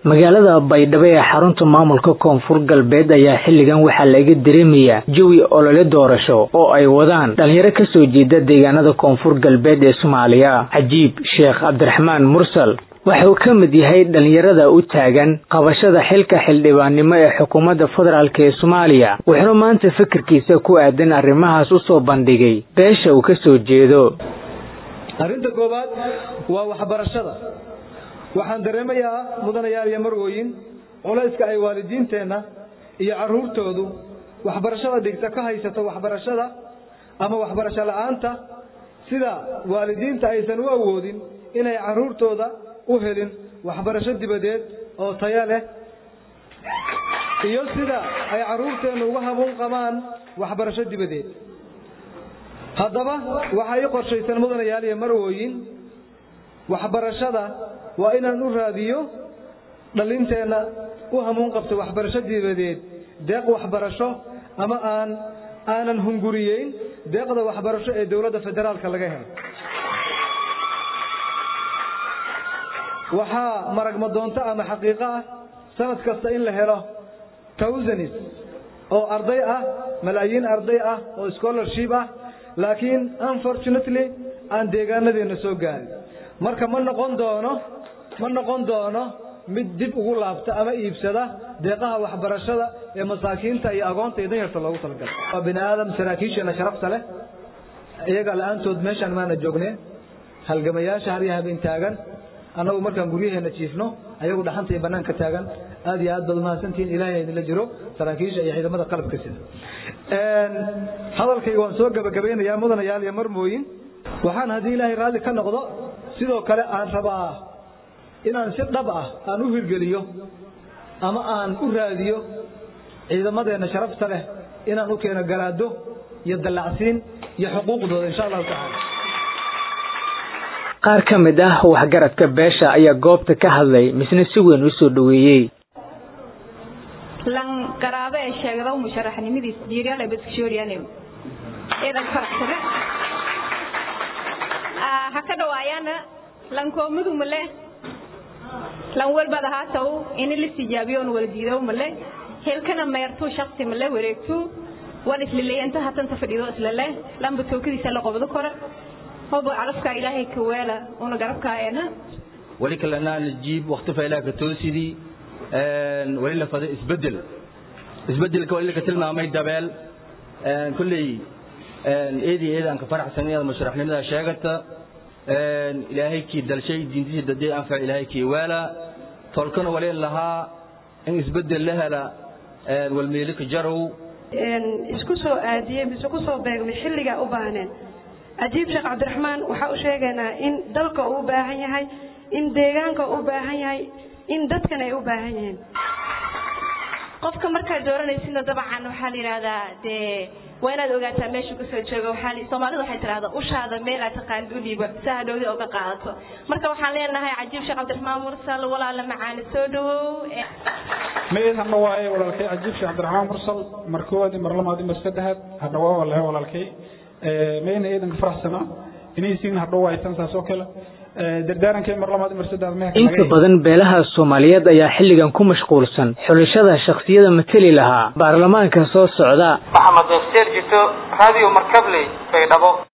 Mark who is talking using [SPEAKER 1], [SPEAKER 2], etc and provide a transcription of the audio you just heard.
[SPEAKER 1] magaalada baydhabo ee xarunta maamulka koonfur galbeed ayaa xilligan waxaa laga dareemayaa jawi olole doorasho oo ay wadaan dhalinyaro kasoo jeeda deegaanada koonfur galbeed ee soomaaliya cajiib sheekh cabdiraxmaan mursal waxa uu ka mid yahay dhalinyarada u taagan qabashada xilka xildhibaannimo ee xukuumadda federaalk ee soomaaliya wuxuuna maanta fikirkiisa ku aadan arrimahaas usoo bandhigay beesha uu kasoo jeedo
[SPEAKER 2] arrinta koowaad waa waxbarashada waxaan dareemayaa mudanayaal iyo marwooyin culayska ay waalidiinteenna iyo carruurtoodu waxbarashada dhigta ka haysato waxbarashada ama waxbarasho la'aanta sida waalidiinta aysan u awoodin inay carruurtooda u helin waxbarasho dibadeed oo taya leh iyo sida ay carruurteennu uga habuun qabaan waxbarasho dibadeed haddaba waxaa ii qorshaysan mudanayaal iyo marwooyin waxbarashada waa inaan u raadiyo dhalinteenna u hamuun qabto waxbarasho dibadeed deeq waxbarasho ama aan aanan hunguriyeyn deeqda waxbarasho ee dowladda federaalka laga helo waxaa maragma doonto ama xaqiiqo ah sanad kasta in la helo towsanis oo arday ah malaayiin arday ah oo scholarship ah laakiin unfortunately aan deegaanadeenna soo gaarin marka ma noqon doono ma noqon doono mid dib ugu laabta ama iibsada deeqaha waxbarashada ee masaakiinta iyo agoonta iyo danyarta loogu talagalay waa bini aadam saraakiisheena sharafta leh iyaga la-aantood meeshaan maana joogneen halgamayaasha har iyo habeen taagan annagu markaan guryaheena jiifno ayagu dhaxanta iyo banaanka taagan aad iyo aad baad umahadsantihiin ilaahay idinla jiro saraakiisha iyo ciidamada qalabka sida hadalkayga waan soo gabagabeynayaa mudanayaal iyo marmooyin waxaan haddii ilaahay raalli ka noqdo sidoo kale aan rabaa inaan si dhab ah aan u hirgeliyo ama aan u raadiyo ciidamadeenna sharafta leh inaan u keeno garaado iyo dallacsiin iyo xuquuqdooda insha allahu tacaala
[SPEAKER 1] qaar ka mid ah waxgaradka beesha ayaa goobta ka hadlay misna si weyn u soo dhoweeyey
[SPEAKER 3] lan garaabo ee sheegda musharaxnimadiis jiiryaal ee baskashooriyaanew eedan faraxsane ha ka dhawaayaana lankoomudu male lan walbad ahaataw ini la tijaabiyoon wala diidow male helkana meertuu shaksi male wareegtuu wan islilayanta hatanta fadhido islale lamba tookadiisa la qobdo kore hobo calafka ilaahay ka weela una garabkaayana
[SPEAKER 4] wali kalena najiib waqti faylaha ka toosidii wali la fada isbedel isbedelka wali ka tilmaamay dabeel kulley eedii eedaan ka faraxsan inaad musharaxnimada sheegata ilaahay kii dalshay diintiisa dadee anfac ilaahay kii weela tolkana wali lahaa in isbedel la hela walmeelika jarow
[SPEAKER 5] isku soo aadiyey mise ku soo beegmay xilligaa u baahneen cajiib sheekh cabdiraxmaan waxaa u sheegaynaa in dalka uu u baahan yahay in deegaanka u baahan yahay in dadkan ay u baahan yihiin
[SPEAKER 3] qofka markaad dooranaysidna dabcan waxaa la yidhaahdaa dee waa inaad ogaataa meeshuu kasoo joogo waxaa soomaalida waxay tidhahdaa ushaada meel aad taqaanid u dhiiba si hadhowdi oga qaadato marka waxaan leenahay cajiib sheekh cabdiraxmaan mursal walaala macaani soo dhawow
[SPEAKER 6] mayd hadna waaye walaalkay cajiib sheekh cabdiraxmaan mursal mar koowaad mar labaad mar saddexaad hadna waa walahay walaalkay mayna eedanka faraxsana inaysiin hadhow waaytan saas oo kale dardaarankay mar labaad mar saddex
[SPEAKER 1] inta badan beelaha soomaaliyeed ayaa xilligan ku mashquulsan xulashada shakhsiyada mateli lahaa baarlamaanka soo socda
[SPEAKER 7] maxamed deefteer jito radio markabley baydhabo